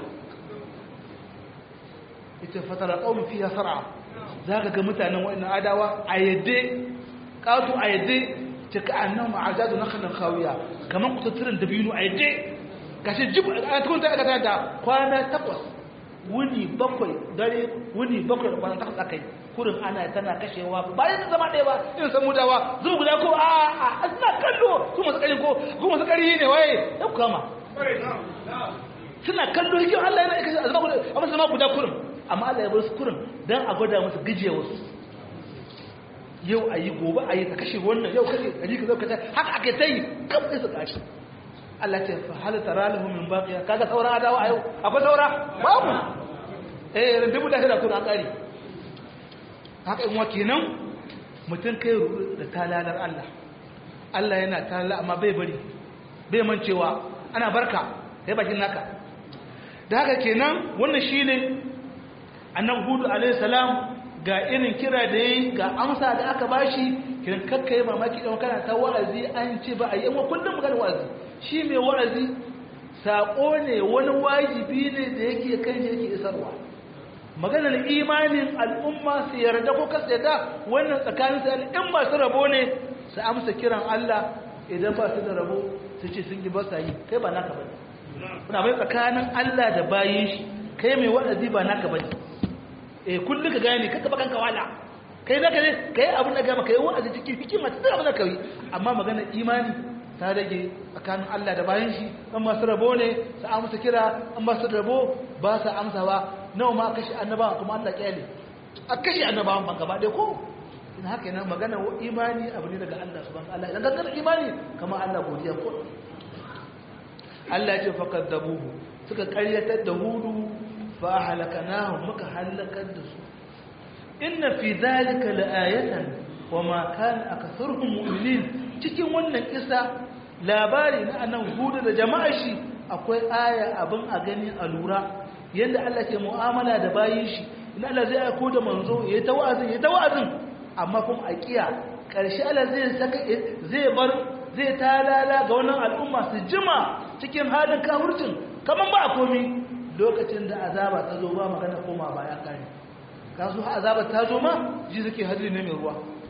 Speaker 2: ita fatara ƙaunin fiye sar'a za ka ga mutanen wa'annan adawa a yadda ƙato a yadda ce ka annan ma'ajadu na kanan kawiya kamar kutattunan dabino a yadda gashi jib a cikin ta aikata da kwana takwas wuni bakwai dare wuni bakwai da kwana takwas aka yi kurin ana tana kashewa bayan da zama ɗaya ba irin san mudawa zuwa guda ko a a suna kallo su masu ƙari ko ko masu ƙari ne waye ya kama suna kallo hikin Allah yana kashe a zama guda a masu zama guda kurin amma Allah ya bar su kurin don a gwada musu gajiya wasu yau a yi gobe a yi ta kashe wannan yau kashe a ji ka zau kashe haka aka ta yi kam sai su kashe Allah ce fa hal tara lahu min baqiya kaga sauran adawa a yau akwai saura babu eh rindubu da da kuna kare haka in wa kenan mutum kai da talalar Allah Allah yana talala amma bai bari bai mancewa ana barka kai bakin naka da haka kenan wannan shine annabi hudu alaihi salam ga irin kira da yayi ga amsa da aka bashi kiran kakkai mamaki dan kana ta wa'azi an ce ba a yi amma kullum magana wa'azi shi mai wa'azi sako ne wani wajibi ne da yake kan shi yake isarwa maganar imanin al'umma su yarda ko kasu yarda wannan tsakanin su al'umma su rabo ne su amsa kiran Allah idan ba su da rabo su ce sun yi ba sa yi kai ba naka bane kuna bai tsakanin Allah da bayin shi kai mai wa'azi ba naka bane eh kullum ka gane kaka bakan kawala kai zaka ne kai abin da gama kai wa'azi cikin hikima ta abin da kai amma maganar imani ta rage tsakanin Allah da bayan shi an masu rabo ne su amsa kira an masu rabo ba su amsawa nawa ma kashe annabawa kuma Allah kyale a kashe annabawan ban gaba ɗaya ko in haka yana magana imani abu ne daga Allah subhanahu Allah idan gangar imani kamar Allah godiya ko Allah ya ce fakaddabuhu suka karyatar da hudu fa halakanahu muka halakar da su inna fi dhalika laayatan wama kana aktharuhum mu'minin cikin wannan kisa labari na annan hudu da jama'a shi akwai aya abin a gani a lura yanda Allah ke mu'amala da bayin shi ina Allah zai aiko da manzo yayi ta wa'azin yayi ta wa'azin amma kuma a kiya karshe Allah zai saka zai bar zai talala ga wannan al'umma su jima cikin halin kafircin kaman ba a komi lokacin da azaba ta zo ba magana koma baya kare ka zo azaba ta zo ma ji suke hadiri ne mai ruwa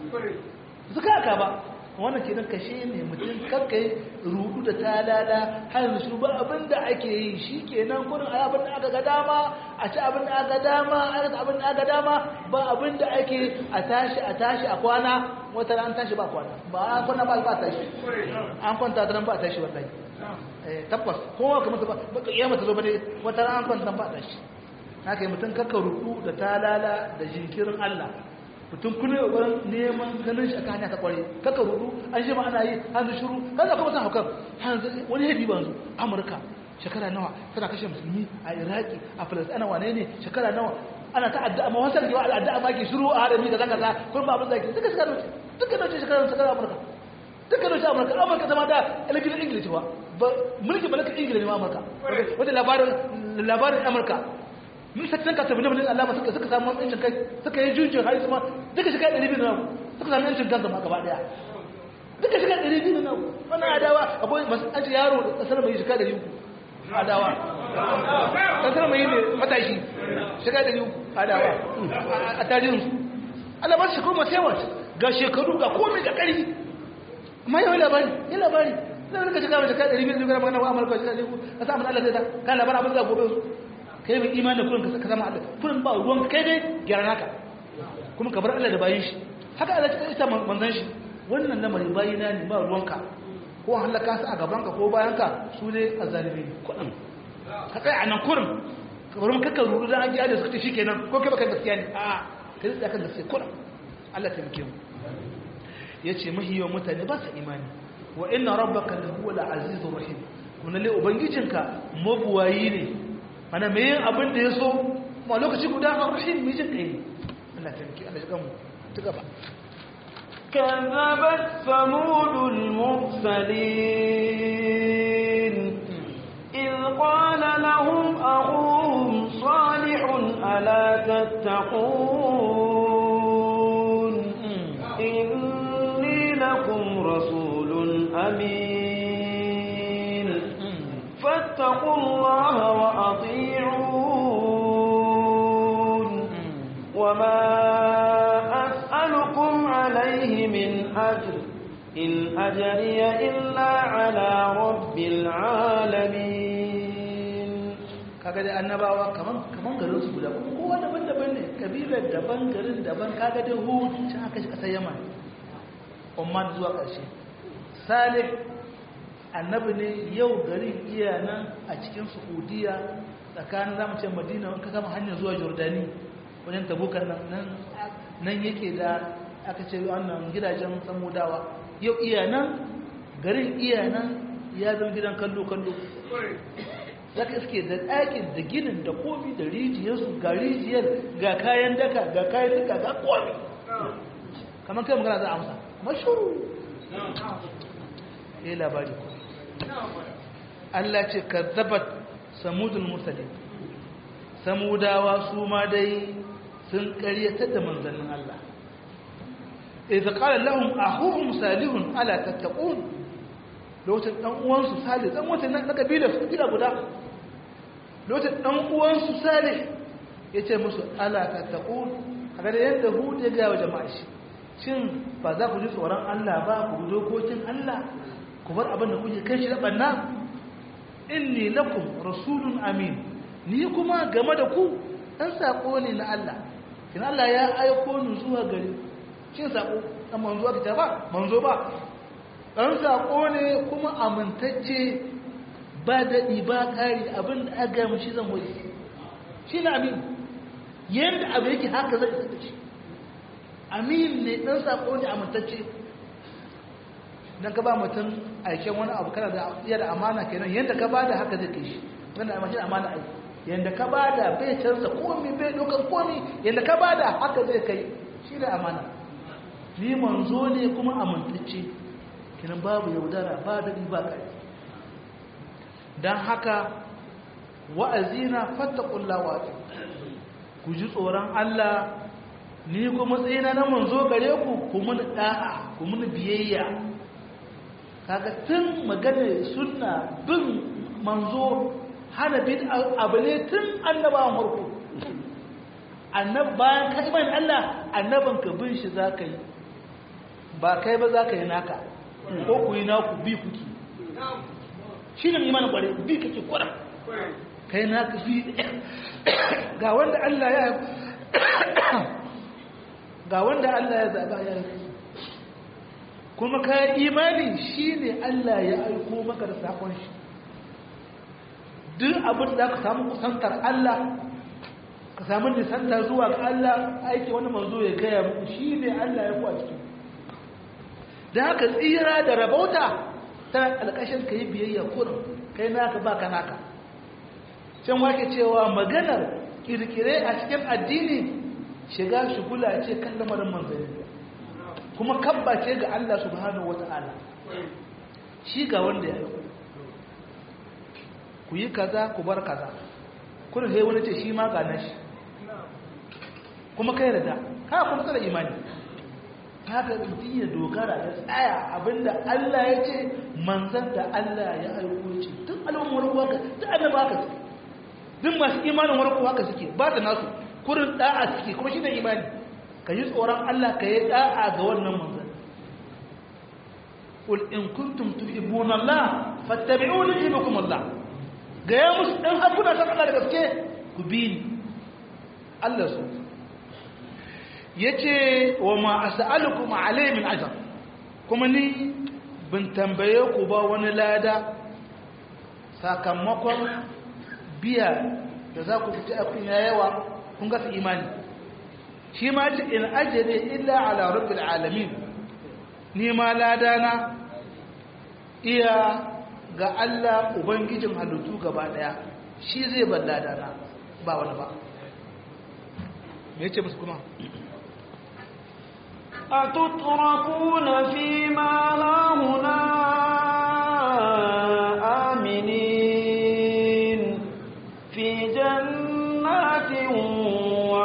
Speaker 2: suka haka ba wannan ke nan kashe ne mutum kakkai rudu da talala har yanzu ba abin da ake yi shi ke nan gudun a abin da aka ga dama a ci abin da aka dama a rasa abin da aka dama ba abin da ake a tashi a tashi a kwana wata ran tashi ba kwana ba an kwana ba ba tashi an kwanta ta nan ba tashi wallahi tabbas kowa kamar ta ba kiyama ta zo ba ne wata ran an kwanta ba tashi haka yi mutum kakka rudu da talala da jinkirin Allah mutum kuna yi wurin neman ganin shi aka hanya ta kware kakka rudu an shi ma ana yi hannu shiru kan zaka mutum haukar wani hebi ba yanzu amurka shekara nawa tana kashe musulmi a iraki a falasɗina wane ne shekara nawa ana ta addu'a ma wasan kewa addu'a ma ke shiru a harami da zaka sa kun ba abin zaki duka shekara nawa duka nawa shekara shekara amurka duka nawa amurka amurka zama da ilimin ingilishi ba mulki ba na ingilishi ne amurka wanda labarin labarin amurka mun sattan ka tabbata mun Allah suka suka samu yancin kai suka yi jujjun har kuma duka shiga 200 na suka samu yancin kansa ma gaba daya duka shiga 200 na wannan adawa akwai an ce yaro kasar mai shiga 300 adawa kasar mai ne matashi shiga 300 adawa a tarihin su Allah ba shi kuma sai ga shekaru ga komai da ƙarfi amma yau labari yi labari zai rika shiga mai shiga 200 ne ga magana wa amurka shiga 300 a sa mun Allah zai ta kan labarin abin da gobe su kai mai imanin kurin ka zama Allah kurin ba ruwan kai dai gyara naka kuma ka bar Allah da bayin shi haka Allah ta ita manzon shi wannan lamari bayina ne ba ruwanka ko halaka su a gaban ka ko bayan ka su ne azzalimi kudin ka kai anan kurin ka bar maka ruru da an ji da suka shikenan ko kai baka gaskiya ne a kai da kan gaskiya kurin Allah ta mike mu yace mahiyo mutane ba su imani wa inna rabbaka lahuwal azizur rahim kuma lalle ubangijinka mabuwayi ne ana mai yin abin da ya so ma lokaci guda a rahim mai jin kai Allah ta miki Allah ya mu ta gaba
Speaker 1: كذبت ثمود المرسلين إذ قال لهم أخوهم صالح ألا تتقون إني لكم رسول أمين فاتقوا الله وأطيعون وما أسألكم عليه من أجر إن أجري إلا على رب العالمين
Speaker 2: kaga da annabawa kaman kaman garin su guda kuma kowa daban-daban ne kabilar daban garin daban kaga da hud can aka shi kasar yaman umman zuwa ƙarshe salih annabi ne yau garin iya nan a cikin saudiya tsakanin zamu ce madina ka kama hanyar zuwa jordani wajen tabukan nan nan yake da aka ce wannan gidajen samudawa yau iya nan garin iya nan ya zama gidan kallo-kallo za ka iske da ɗakin da ginin da komi da rijiyarsu ga rijiyar ga kayan daka ga kayan daka ga komi kamar kai magana za a amsa mashuru ya yi labari ko Allah ce ka zabat samudul musalin samudawa su ma dai sun karyatar da manzannin Allah idza qala lahum akhuhum salihun ala tattaqun lokacin dan uwansu salih dan wata na kabila su gida guda lokacin dan uwansu salih yace musu ala tattaqun kaga da yadda hud ya ga wa jama'a shi shin ba za ku ji tsoron Allah ba ku bi dokokin Allah ku bar abin da kuke kai shi da banna inni lakum rasulun amin ni kuma game da ku dan sako ne na Allah kin Allah ya aiko ni zuwa gare shin sako dan manzo aka ba manzo ba dan sako ne kuma amintacce ba daɗi ba ƙari abin da aka gaya shi zan wuri shi na amin yadda abu yake haka zai isa da shi amin ne ɗan sako ne amintacce dan ka ba mutum aiken wani abu kana da iya da amana kenan yanda ka bada haka zai kai shi wannan amana amana aiki yanda ka bada bai canza komai bai dokan komai yanda ka bada haka zai kai shi da amana ni manzo ne kuma amintacce kenan babu yaudara ba da ba kai dan haka wa'azina fattaqullaha wa ku ji tsoron Allah ni kuma tsayina na manzo gare ku ku mun da'a ku mun biyayya kaga tun magana sunna bin manzo hana bin abu ne tun annabawan farko annab bayan ka iman Allah annaban ka bin shi zaka yi ba kai ba zaka yi naka ko ku yi naku bi kuki shi ne imanin kware bi kake kwara kai naka bi ga wanda Allah ya ga wanda Allah ya zaba ya yi kuma ka imani shi ne Allah ya aiko maka da sakon shi duk abin da ka samu kusantar Allah ka samu nisantar zuwa ga Allah aiki wani manzo ya gaya muku shi ne Allah ya kuwa cikin da haka tsira da rabauta ta alƙashin ka yi biyayya kurin kai naka ba ka naka can wake cewa maganar kirkire a cikin addini shiga shugula ce kan lamarin manzanni kuma kabba ce ga Allah subhanahu wata'ala shi ga wanda ya yi ku yi kaza ku bar kaza kun sai wani ce shi ma ga nashi kuma kai da ka kuma tsara imani haka mutum ya dogara ya tsaya abinda Allah ya ce manzan da Allah ya aiko ce duk al'ummar warko haka duk annaba haka suke duk masu imanin warko haka suke ba ta nasu kurin da'a suke kuma shi ne imani ka yi tsoron Allah ka yi da'a ga wannan manzan قل إن كنتم تحبون الله فاتبعوني يحبكم الله ga ya musu ɗan hakuna san Allah da gaske ku bi ni Allah su ya ce wa ma a sa'alukum alai min ajar kuma ni bin tambaye ku ba wani lada sakamakon biya da za ku fita akun ya yawa kun gasa imani shi ma ce in ajiyar illa ala rabbil alamin ni ma ladana iya ga Allah Ubangijin halittu gaba ɗaya shi zai balla dana ba wani ba me ce musu kuma
Speaker 1: a tutrakuna fi ma lahuna aminin fi jannatin wa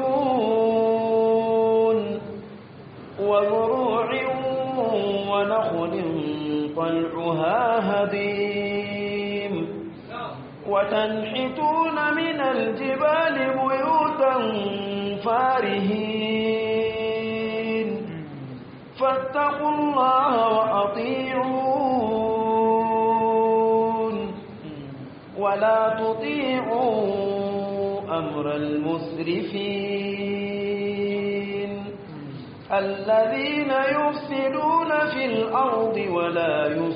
Speaker 1: uyun wa zuru'in wa nakhlin طلعها هضيم وتنحتون من الجبال بيوتا فارهين فاتقوا الله وأطيعون ولا تطيعوا أمر المسرفين الذين يفسدون في الأرض ولا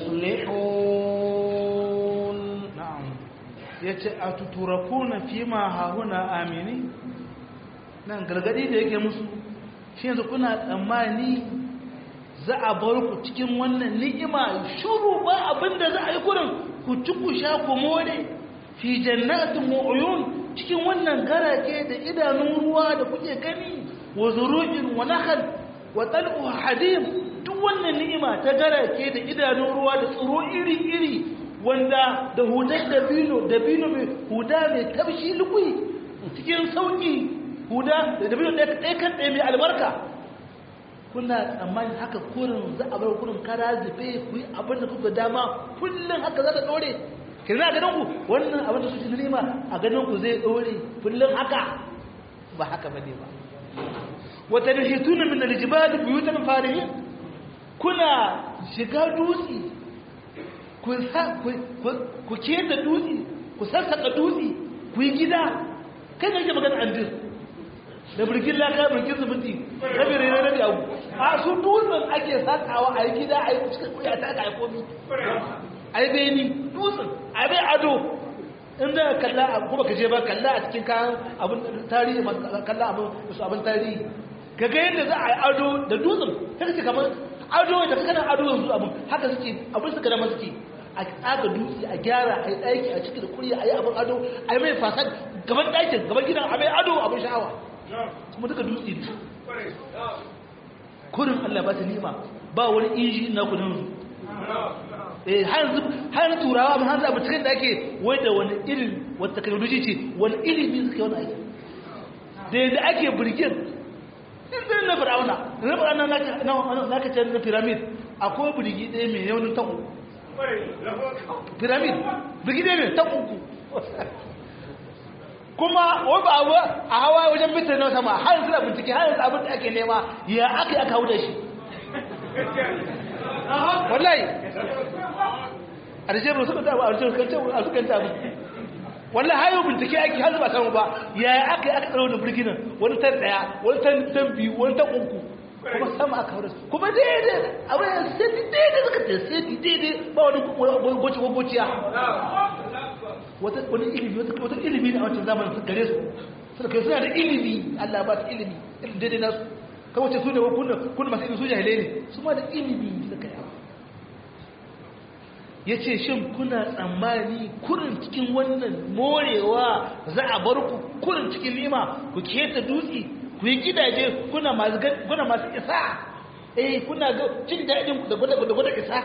Speaker 1: يصلحون
Speaker 2: نعم yace a tuturakuna fi ma hahuna amini nan gargadi da yake musu shi yanzu kuna tsammani za a bar ku cikin wannan ni'ima shuru ba abinda za a yi kurin ku ci ku sha ku more fi jannatin mu'uyun cikin wannan garake da idanun ruwa da kuke gani wa zuru'in wa nakhal wa tal'u hadim duk wannan ni'ima ta garake da idanun ruwa da tsiro iri-iri wanda da hudar dabino dabino mai huda mai tabshi lukui cikin sauki huda da dabino ɗaya kan ɗaya mai albarka kuna tsammani haka kurin za a bar kurin kara zube ku yi abin da kuka dama kullum haka za ta ɗore ke za a ganin ku wannan abin da su ci ni'ima a ganin ku zai ɗore kullum haka ba haka ba ne ba wata da shi tunan min aljibali buyutan farihin kuna shiga dutse ku keta dutse ku sassaka dutse ku yi gida kai ne ke magana andir da birkin laka birkin zubuti rabi rere rabi abu a su dutsen ake sakawa a yi gida a yi cikin kuya ta ka yi komi a yi beni dutsen a yi bai ado inda kalla a kuma ka je ba kalla a cikin kayan abin tarihi kalla abin su abin tarihi ga ga yadda za a yi ado da dutsen ta ce kamar ado da kana ado yanzu abin haka suke abin suka dama suke a tsaga dutse a gyara a yi ɗaki a ciki da kuriya a yi abin ado a yi mai fasad gaban ɗakin gaban gidan a mai ado abin sha'awa kuma duka dutse ne kurin Allah ba ta nima ba wani inji na kudin su eh har turawa ba hanzu abu cikin da ake wai da wani irin wata technology ce wani ilimi suke wani aiki da yadda ake birgin ɗin na fir'auna na fir'auna na ka ce na pyramid akwai birgi ɗaya mai yaunin tan uku pyramid birgi ɗaya mai tan uku kuma wai ba abu a hawa wajen bitar na sama har yanzu da bincike har yanzu abin da ake nema ya aka yi aka hau da shi wallahi a da shekaru suka tabu a da shekaru a suka tabu wallahi hayo bincike ake har ba samu ba ya aka yi aka tsaro da birginan wani tan daya wani tan tan biyu wani tan uku kuma sama aka hau da su kuma daidai abin da sai daidai suka ce sai daidai ba wani goci gociya wani ilimi wata ilimi ne a wancan zamanin su gare su suna kai suna da ilimi Allah ba su ilimi irin daidai nasu kawai ce su ne kuna masu ilimi su jahilai ne su ma da ilimi suka yawa ya ce shin kuna tsammani kurin cikin wannan morewa za a bar ku kurin cikin lima ku keta dutse ku yi gidaje kuna masu isa eh kuna cin daɗin da gwada isa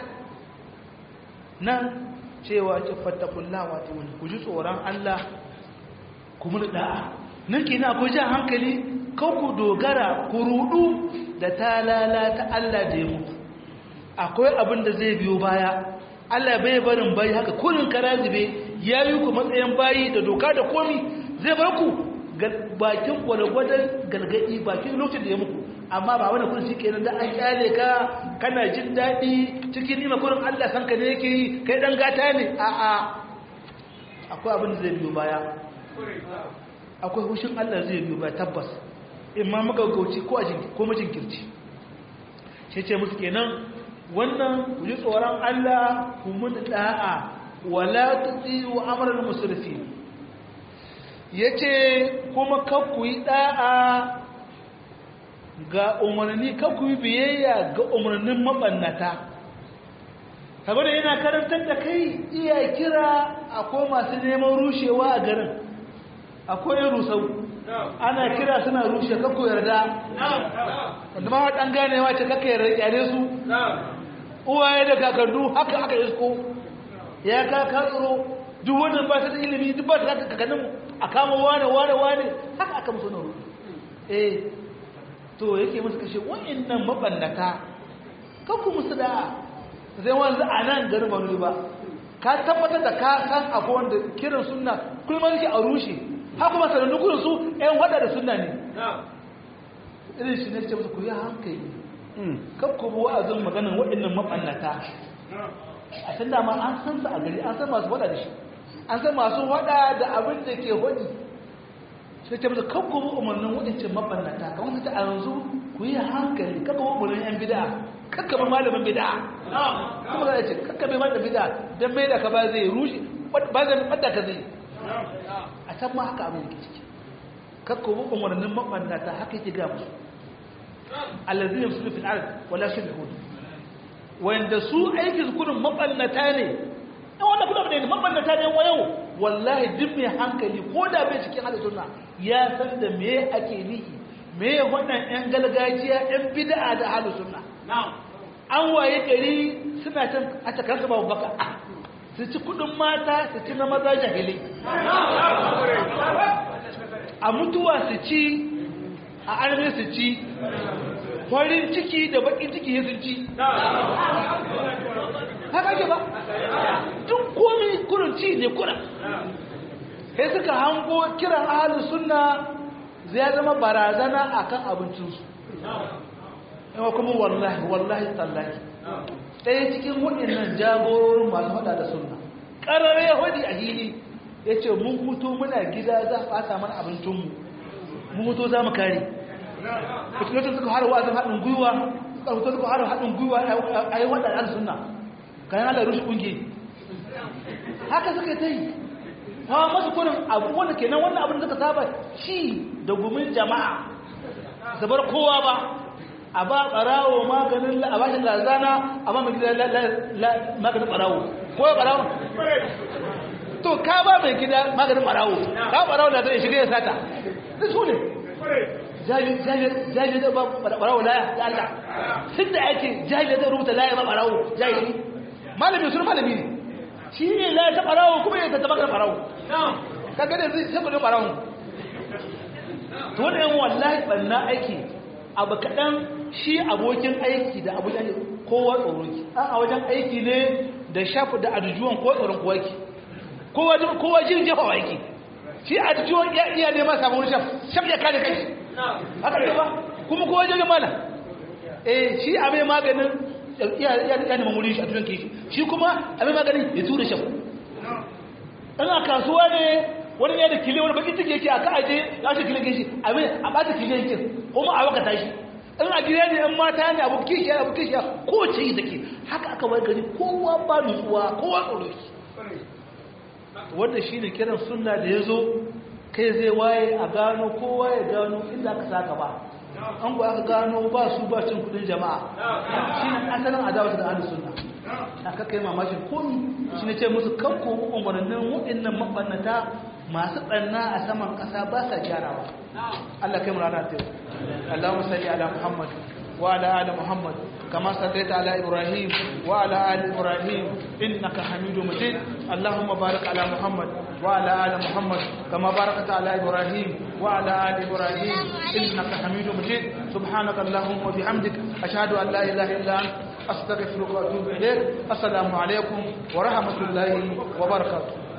Speaker 2: nan cewa ce fattakullah wato wani ku ji tsoron Allah ku mun da'a nan kina akwai jan hankali kan ku dogara ku rudu da talala ta Allah da ya muku akwai abin da zai biyo baya Allah bai barin bayi haka kullun karazibe ya yi ku matsayin bayi da doka da komi zai bar ku bakin gwalgwadon galgadi bakin lokacin da ya muku amma ba wani kudin shi kenan da an kyale ka kana jin daɗi cikin nima kurin Allah san ka ne yake yi kai dan gata ne a a akwai abin da zai biyo baya akwai hushin Allah zai biyo baya tabbas in ma magaggauci ko a ko majinkirci sai ce musu kenan wannan ku ji tsoron Allah ku mun da'a wala tuti'u amral musrifin yace kuma kar ku yi da'a ga umarni ka ku yi biyayya ga umarnin mabannata saboda yana karantar da kai iya kira akwai masu neman rushewa a garin akwai rusau ana kira suna rushe kakku yarda wanda ma waɗan ganewa ce kakka yarda su uwaye da kakandu haka aka isko ya ka katsuro duk wannan ba ta da ilimi duk ba ta da kakanninmu a kama wane wane wane haka aka musu na rudu eh to yake musu kashe wa'annan mabannata kanku musu da zai wanzu a nan garin banu ba ka tabbatar da ka san akwai wanda kiran sunna kullum yake a rushe ha kuma sanannu kurin su ƴan wada da sunna ne irin shi ne ce musu ku yi hankali kan ku bi wa'azin maganin waɗannan mabannata a san dama an san su a gari an san masu wada da shi an san masu wada da abin da ke wadi sai ta musu kan kuma umarnin waɗancan mabannata kamar su ta a yanzu ku yi hankali kan kuma umarnin yan bida kakka ba malamin bida kuma za a ce kakka bai malamin bida don mai da ka ba zai rushe ba zai ɓadda ka zai a san ma haka abin da ke ciki kakka ba umarnin mabannata haka yake ga musu allazina yusulu fil ard wala shirhun wanda su aikin su kudin mabannata ne in wanda kuma da mabannata ne wa yau wallahi duk mai hankali ko da bai cikin hada sunna ya san da me ake nihi me wannan yan gargajiya yan bid'a da hada sunna an waye gari suna can a takar su babu baka su ci kudin mata su ci na maza jahilai a mutuwa su ci a arme su ci farin ciki da bakin ciki ya sun ci haka ke ba duk komi kurin ci ne kurin sai suka hango kiran ahalus sunna zai zama barazana akan abincinsu yawa kuma wallahi wallahi tallahi ɗaya cikin waɗannan jagororin masu haɗa da sunna ƙarare yahudi a hili ya ce mun hutu muna gida za a ɓata mana abincinmu mun hutu za mu kare lokacin suka har wa'azin haɗin gwiwa suka hutu suka har haɗin gwiwa a yi waɗanda sunna kayan ala rushe ƙungi haka suka ta yi hawa masu kunin abu wanda kenan wannan abin da suka saba ci da gumin jama'a zabar kowa ba a ba barawo maganin a ba shi lazana a ba mai gida maganin barawo ko ya barawo to ka ba mai gida maganin barawo ka barawo da zai shiga ya sata da su ne jahili zai ba barawo laya da Allah sun da ake jahili zai rubuta laya ba barawo jahili malami sun malami ne shi ne laya ta barawo kuma ya ta maganin barawo ka gane zai sai barawo to wani yan wallahi banna aiki abu kaɗan shi abokin aiki da abokin aiki kowa tsoro ki a wajen aiki ne da shafi da ajujuwan ko tsoron kowa ki kowa jin jefa wa aiki shi ajujuwan ya iya neman samun shaf shaf ya kare kai haka ce ba kuma kowa jirgin mana eh shi a mai maganin ya neman wurin shi a tunan kishi shi kuma a mai maganin ya tura shaf ɗan a kasuwa ne wani ne da kile wani bakin ciki yake a ka aje ya shi kile kishi a mai a ɓata kile yake kuma a wakata shi in a gida ne in mata ne abu kishi abu kishi ko ce yi take haka aka wai gari kowa ba nutsuwa kowa tsoro ki wanda shi ne kiran sunna da ya zo kai zai waye a gano kowa ya gano inda aka saka ba an ku aka gano ba su ba cin kudin jama'a shi ne asalin adawa da ahlus sunna aka kai mamakin komi shi ne ce musu kanko umarnin waɗannan mabannata masu ɓanna a saman ƙasa ba sa gyarawa Allah kai mu rana ta yau Allahumma salli ala Muhammad wa ala ali Muhammad kama sallaita ala Ibrahim wa ala ali Ibrahim innaka Hamidum Majid Allahumma barik ala Muhammad wa ala ali Muhammad kama barakta ala Ibrahim wa ala ali Ibrahim innaka Hamidum Majid subhanaka Allahumma wa bihamdik ashhadu an la ilaha illa anta astaghfiruka wa atubu ilayk assalamu alaikum wa rahmatullahi wa barakatuh